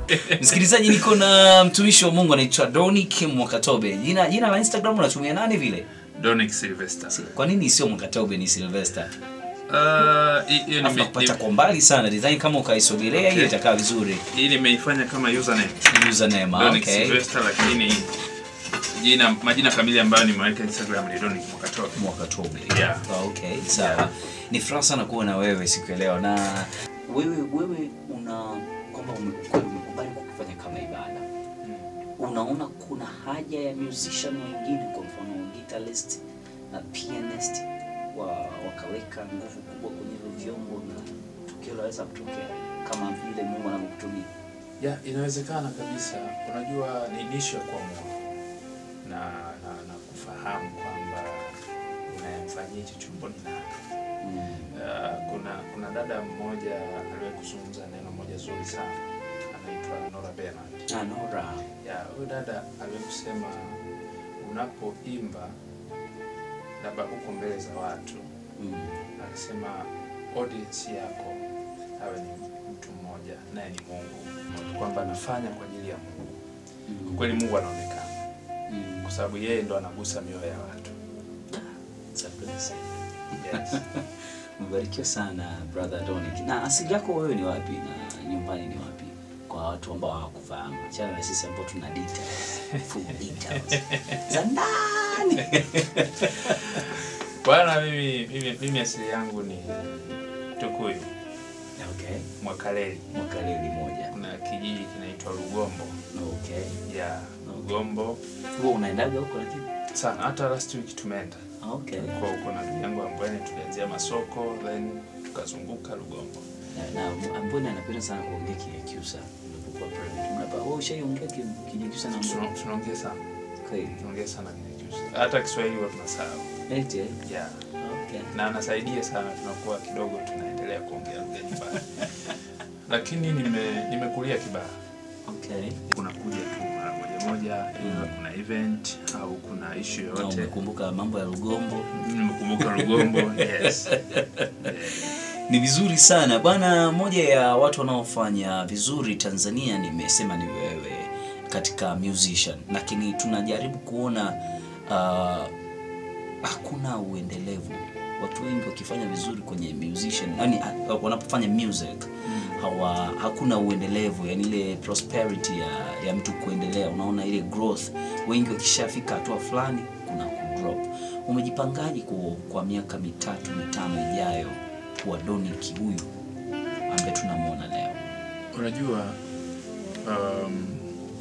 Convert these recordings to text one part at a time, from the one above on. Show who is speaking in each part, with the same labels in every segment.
Speaker 1: msikilizaji niko na mtumishi wa mungu anaitwa donic mwakatobe jina jina la instagram unatumia nani vile
Speaker 2: Donick Sylvester.
Speaker 1: Si- kwa nini sio mwakatobe ni silvester
Speaker 2: Ah, hii- hiyo
Speaker 1: Alafu
Speaker 2: nime-
Speaker 1: nakupata
Speaker 2: nime-
Speaker 1: kwa mbali sana design kama ukaisogelea hiyo
Speaker 2: Okay.
Speaker 1: itakaa vizuri
Speaker 2: hii nimeifanya kama username.
Speaker 1: username
Speaker 2: Donick
Speaker 1: okay
Speaker 2: Sylvester lakini jina majina kamili ambayo nimeweka Instagram ni Donick Mwakatobe.
Speaker 1: mwakatobe
Speaker 2: Yeah.
Speaker 1: Ah, okay sawa ni furaha sana kuwa na wewe siku ya leo na wewe wewe una kwamba ume- kweli umekubali kufanya kama ibada unaona kuna haja ya musician wengine kwa mfano guitarist na pianist wa, wakaweka nguvu kubwa kwenye hivyo vyombo na tukio laweza kutokea kama vile mungu anavyokutumia
Speaker 2: ya inawezekana kabisa unajua ni nisho ya kuamua na, na, na kufahamu kwamba unayemfanyia hicho chombo ni nani
Speaker 1: mm.
Speaker 2: Uh, kuna kuna dada mmoja aliwahi kuzungumza neno moja zuri sana anaitwa Nora Bernard.
Speaker 1: Ah, Nora.
Speaker 2: Ya, huyu dada aliwahi kusema unapoimba labda huko mbele za watu,
Speaker 1: Mm.
Speaker 2: alisema audience yako awe ni mtu mmoja naye ni Mungu, kwamba anafanya kwa ajili ya Mungu.
Speaker 1: Mm.
Speaker 2: Kweli Mungu anaonekana
Speaker 1: Mm.
Speaker 2: kwa sababu yeye ndo anagusa mioyo ya watu.
Speaker 1: It's a blessing.
Speaker 2: Yes.
Speaker 1: Umebarikiwa sana brother Donick. Na asili yako wewe ni wapi na nyumbani ni wapi? Kwa watu ambao hawakufahamu. Achana na sisi ambao tuna details. Full details. Za ndani.
Speaker 2: Bwana, mimi, mimi, mimi asili yangu ni Tukuyu
Speaker 1: Okay.
Speaker 2: Mwakaleli.
Speaker 1: Mwakaleli moja.
Speaker 2: Kuna kijiji kinaitwa Lugombo
Speaker 1: Okay.
Speaker 2: ya Lugombo
Speaker 1: Wewe unaendaga huko lakini?
Speaker 2: sana. Hata last week tumeenda
Speaker 1: Okay.
Speaker 2: kwa huko na ndugu yangu Ambwene, tulianzia masoko then tukazunguka Lugombo.
Speaker 1: Na, na Amboni anapenda sana kuongea Kinyakyusa unapokuwa private. Mnapa wewe ushaiongea Ki- Kinyakyusa na Amboni?
Speaker 2: Tuna- Tunaongea sana,
Speaker 1: Kweli.
Speaker 2: tunaongea sana Kinyakyusa, hata Kiswahili huwa tunasahau
Speaker 1: Eti. eh?
Speaker 2: yeah.
Speaker 1: Okay.
Speaker 2: na anasaidia sana, tunakuwa kidogo tunaendelea kuongea lugha nyumbani lakini nime nimekulia Kibaha.
Speaker 1: Okay.
Speaker 2: Unakuja tu mara moja moja, either kuna event au kuna issue
Speaker 1: Na
Speaker 2: yoyote.
Speaker 1: umekumbuka mambo ya Lugombo.
Speaker 2: Nimekumbuka Lugombo, yes. Yeah.
Speaker 1: Ni vizuri sana bwana. Moja ya watu wanaofanya vizuri Tanzania nimesema ni wewe katika musician, lakini tunajaribu kuona uh, hakuna uendelevu. Watu wengi wakifanya vizuri kwenye musician, yani uh, wanapofanya music hawa hakuna uendelevu, yani ile prosperity ya, ya mtu kuendelea. Unaona ile growth, wengi wakishafika hatua fulani kuna kudrop. Umejipangaje kwa, kwa miaka mitatu mitano ijayo kuwa Donick huyu ambaye tunamwona leo?
Speaker 2: Unajua um,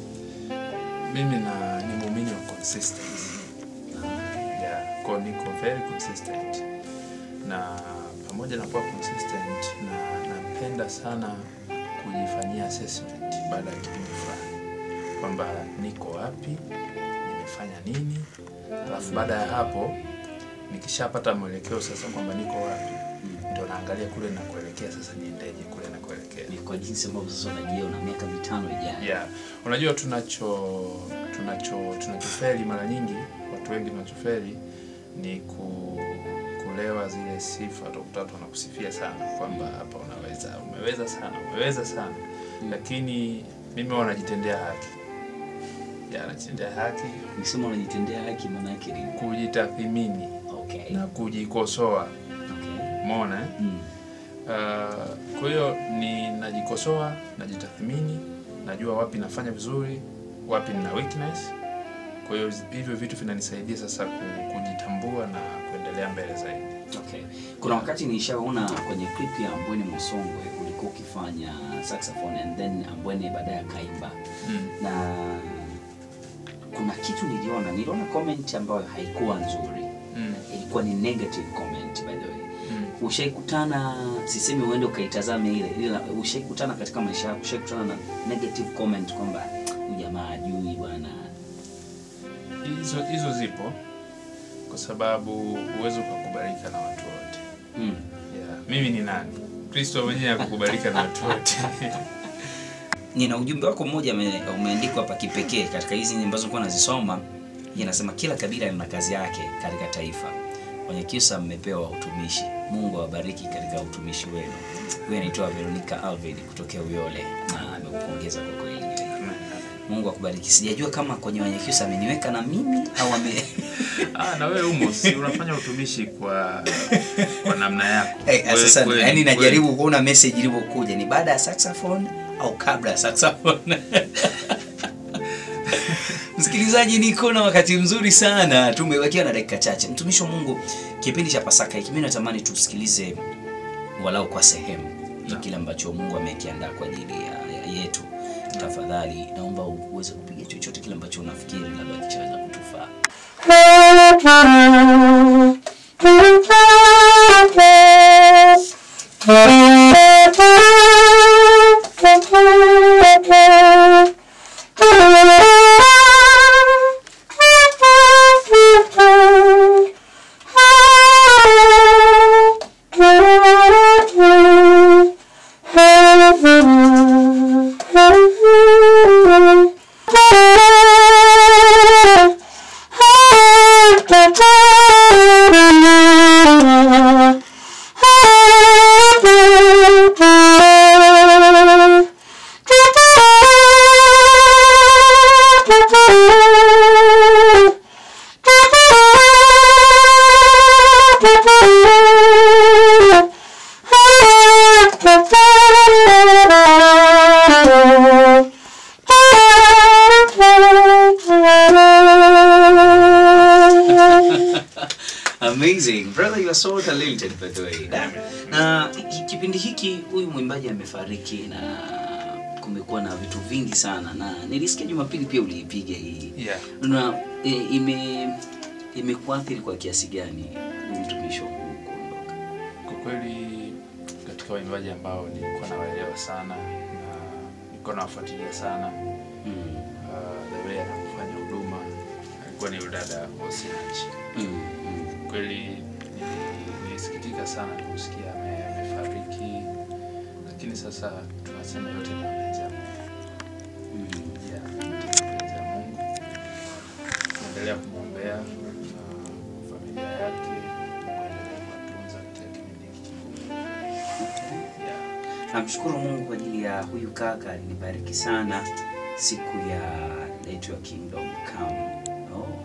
Speaker 2: mimi na ni muumini wa consistency. Yeah, kwa niko very consistent na pamoja na kuwa consistent na napenda sana kujifanyia assessment baada ya kipindi fulani kwamba niko wapi, nimefanya nini, alafu baada ya hapo nikishapata mwelekeo sasa kwamba niko wapi, ndio naangalia kule nakuelekea sasa, niendeje kule nakuelekea.
Speaker 1: Ni kwa jinsi ambavyo sasa unajiona miaka mitano ijayo.
Speaker 2: Yeah. Unajua tunacho tunacho tunachofeli mara nyingi watu wengi tunachofeli ni ku, kulewa zile sifa utakuta watu wanakusifia sana kwamba hapa unaweza umeweza sana umeweza sana lakini mimi huwa najitendea haki ya najitendea haki
Speaker 1: Nikisema unajitendea haki maana yake ni
Speaker 2: kujitathimini
Speaker 1: okay.
Speaker 2: na kujikosoa
Speaker 1: Okay.
Speaker 2: umeona eh?
Speaker 1: Mm.
Speaker 2: Uh, kwa hiyo ni najikosoa, najitathmini, najua wapi nafanya vizuri, wapi nina weakness. Kwa hiyo hivyo vitu vinanisaidia sasa ku- kujitambua na kuendelea mbele zaidi.
Speaker 1: Okay. Kuna wakati nishaona kwenye clip ya Ambwene Mosongwe ulikuwa ukifanya saxophone and then Ambwene baadaye akaimba
Speaker 2: Mm.
Speaker 1: na kuna kitu niliona, niliona comment ambayo haikuwa nzuri,
Speaker 2: Mm.
Speaker 1: ilikuwa ni negative comment by the way.
Speaker 2: Mm.
Speaker 1: Ushaikutana, sisemi uende ukaitazame ile, ila ushaikutana katika maisha yako, ushaikutana na negative comment kwamba huyu jamaa ajui bwana.
Speaker 2: Hizo hizo zipo kwa sababu huwezi ukakubalika na watu wote.
Speaker 1: Mm.
Speaker 2: Yeah. Mimi ni nani? Kristo mwenyewe hakukubalika na watu wote.
Speaker 1: Nina ujumbe wako mmoja ume- umeandikwa hapa kipekee katika hizi ambazo nilikuwa nazisoma. Inasema kila kabila lina kazi yake katika taifa. Wanyakyusa mmepewa utumishi. Mungu awabariki katika utumishi wenu. Huyu anaitwa Veronica Alvin kutokea Uyole na amekupongeza kwa kweli. Mungu akubariki. Sijajua kama kwenye Wanyakyusa ameniweka na mimi au ame
Speaker 2: Ah, na wewe umo si unafanya utumishi kwa kwa namna yako.
Speaker 1: Hey,
Speaker 2: Wewe-
Speaker 1: sasa
Speaker 2: kweli-
Speaker 1: yani
Speaker 2: kweli.
Speaker 1: najaribu kuona message ilivyokuja ni baada ya saxophone au kabla ya saxophone. Msikilizaji, niko na wakati mzuri sana, tumewekewa na dakika chache. Mtumishi wa Mungu, kipindi cha Pasaka hiki mimi natamani tusikilize walau kwa sehemu ya
Speaker 2: Naam.
Speaker 1: kile ambacho Mungu amekiandaa kwa ajili ya, ya yetu. Tafadhali naomba uweze kupiga chochote kile ambacho unafikiri labda kitaweza kutufaa. Amazing. Brother, you are so talented by the way. Da. Na ki- kipindi hiki huyu mwimbaji amefariki na kumekuwa na vitu vingi sana na nilisikia Jumapili pia uliipiga hii.
Speaker 2: Yeah.
Speaker 1: Na e, ime imekuathiri kwa kiasi gani huyu mtumishi wa Mungu kuondoka?
Speaker 2: Kwa kweli katika waimbaji ambao nilikuwa nawaelewa sana na nilikuwa nawafuatilia sana
Speaker 1: Mm.
Speaker 2: uh, the way anafanya huduma alikuwa ni udada Osinachi.
Speaker 1: Mm. Mm.
Speaker 2: Kweli nili- nilisikitika sana kusikia ame- amefariki, lakini sasa tunasema yote ni mapenzi ya Mungu.
Speaker 1: Mm.
Speaker 2: Yeah, yote ni mapenzi ya Mungu. Tuendelea kumwombea uh, familia yake, kuendelea kuwatunza katika kipindi hiki kigumu. Yeah.
Speaker 1: Namshukuru Mungu kwa ajili ya huyu kaka, alinibariki sana siku ya Let Your Kingdom Come. Oh.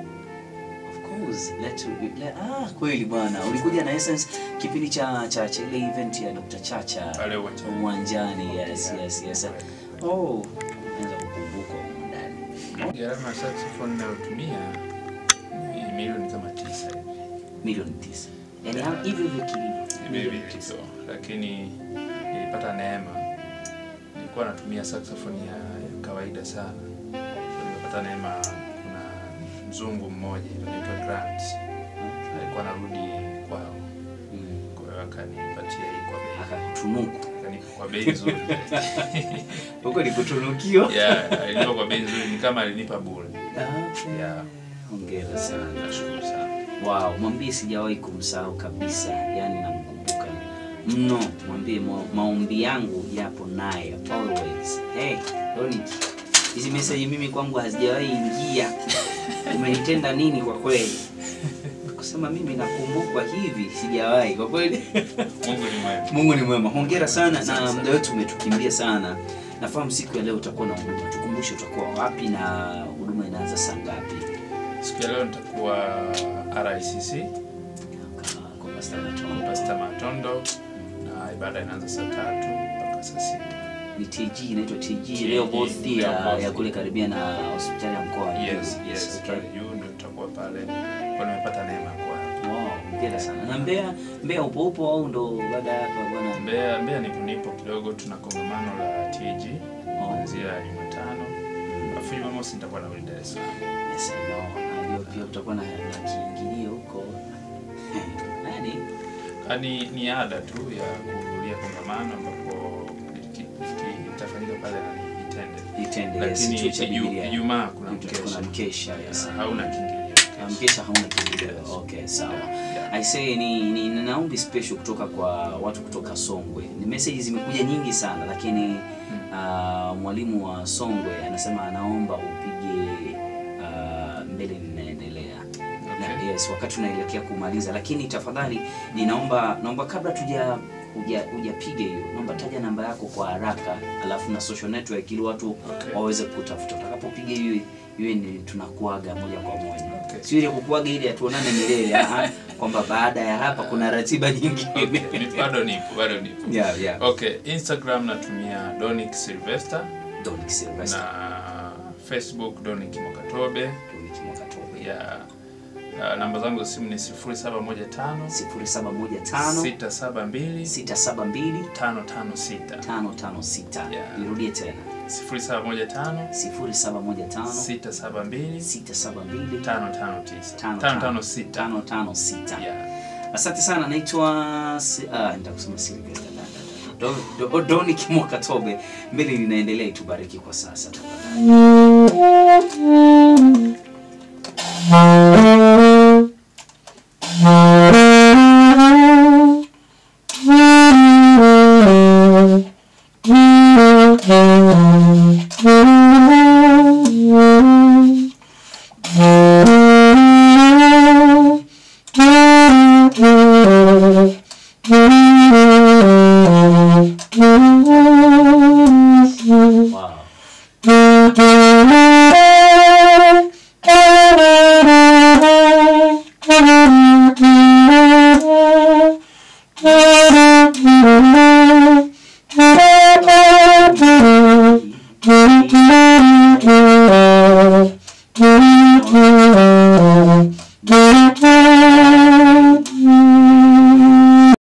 Speaker 1: Of course, let, let, ah, kweli bwana, ulikuja na Essence kipindi cha cha cha ile event ya Dr. Chacha
Speaker 2: Pale uwanjani.
Speaker 1: uwanjani. Yes, yes, yes. Oh, naweza kukumbuka huko ndani.
Speaker 2: Gharama ya saxophone inayotumia ni milioni kama tisa hivi.
Speaker 1: Milioni tisa. Yaani ha- hivyo hivyo kilivyo.
Speaker 2: Hivi
Speaker 1: Milioni
Speaker 2: hivi
Speaker 1: tisa.
Speaker 2: hivyo. Lakini nilipata neema, nilikuwa natumia saxophone ya, ya kawaida sana. So, nilipata neema, kuna mzungu mmoja anaitwa Grant alikuwa anarudi kwao,
Speaker 1: Mm.
Speaker 2: kwa hiyo akanipatia hii kwa bei
Speaker 1: Akakutunuku.
Speaker 2: akanipa kwa bei nzuri.
Speaker 1: Huko ni kutunukiwa.
Speaker 2: yeah, alinipa kwa bei nzuri, ni kama alinipa bure.
Speaker 1: Okay.
Speaker 2: Yeah.
Speaker 1: Hongera sana.
Speaker 2: Nashukuru sana.
Speaker 1: Wow, mwambie sijawahi kumsahau kabisa, yaani namkumbuka mno. Mwambie ma- maombi yangu yapo naye always. Hey, Ronick, hizi message mimi kwangu hazijawahi ingia. Umenitenda nini kwa kweli? Kusema mimi nakumbukwa hivi sijawahi kwa kweli.
Speaker 2: Mungu ni mwema.
Speaker 1: Mungu ni mwema. Hongera sana na
Speaker 2: Asante sana.
Speaker 1: muda wetu umetukimbia sana. Nafahamu siku ya leo utakuwa na huduma. Tukumbushe utakuwa wapi na huduma inaanza saa ngapi?
Speaker 2: Siku ya leo nitakuwa RICC
Speaker 1: Kwa Pastor Matongo.
Speaker 2: Pastor Matondo na ibada inaanza saa tatu mpaka saa sita.
Speaker 1: ni TG inaitwa TG
Speaker 2: TG,
Speaker 1: leo both ya,
Speaker 2: Rehoboth.
Speaker 1: ya kule karibia na hospitali ya mkoa
Speaker 2: Yes, yes,
Speaker 1: okay.
Speaker 2: pale juu ndio tutakuwa pale. Kwa nimepata neema kwa hapa.
Speaker 1: Wow, hongera sana. Na Mbeya, Mbeya upo upo au ndo baada ya hapa bwana?
Speaker 2: Mbeya, Mbeya nipo nipo kidogo, tuna kongamano la TG
Speaker 1: Oh.
Speaker 2: kuanzia Jumatano. Alafu Jumamosi nitakuwa narudi Dar es Salaam.
Speaker 1: Yes, I know. Najua pia utakuwa na, na kiingilio huko. Nani?
Speaker 2: Yaani ni ada tu ya kuhudhuria kongamano ambapo ki- ki- itafanyika pale Itende.
Speaker 1: Itende, yes,
Speaker 2: Lakini
Speaker 1: chuo cha
Speaker 2: Iju-
Speaker 1: Biblia.
Speaker 2: Ijumaa kuna
Speaker 1: Kuna
Speaker 2: mkesha.
Speaker 1: mkesha, yes.
Speaker 2: Hauna kiingilio.
Speaker 1: Ah, Mkesha hauna kiingilio.
Speaker 2: Yes.
Speaker 1: Okay, sawa.
Speaker 2: Yeah.
Speaker 1: I say ni, ni, ni naombi special kutoka kwa watu kutoka Songwe. Ni message zimekuja nyingi sana lakini uh, mwalimu wa Songwe anasema anaomba upige uh, mbele ninaendelea. Na yes, wakati tunaelekea kumaliza, lakini tafadhali ninaomba naomba kabla tuja uja hujapiga hiyo, naomba taja namba yako kwa haraka, alafu na social network ili watu
Speaker 2: Okay.
Speaker 1: waweze kutafuta. Utakapopiga hiyo iwe ni tunakuaga moja kwa moja,
Speaker 2: Okay.
Speaker 1: sio ile kukuaga ili atuonane milele, ah, ah, kwamba baada ya hapa kuna ratiba nyingine.
Speaker 2: Okay, ni- bado nipo bado nipo
Speaker 1: yeah, yeah.
Speaker 2: okay instagram natumia donic sylvester
Speaker 1: Donick Sylvester,
Speaker 2: na facebook donic mwakatobe
Speaker 1: Donick Mwakatobe.
Speaker 2: ya uh, namba zangu za simu ni 0715
Speaker 1: 0715
Speaker 2: 672
Speaker 1: 672
Speaker 2: 556
Speaker 1: 556.
Speaker 2: Yeah.
Speaker 1: Nirudie tena
Speaker 2: 0715
Speaker 1: 0715
Speaker 2: 672
Speaker 1: 672
Speaker 2: 559 556
Speaker 1: 556.
Speaker 2: yeah
Speaker 1: Asante sana, naitwa si- ah, nitakusema Sylvester Do- Do- Do- Donick Mwakatobe. Mbele ninaendelea, itubariki kwa sasa tafadhali.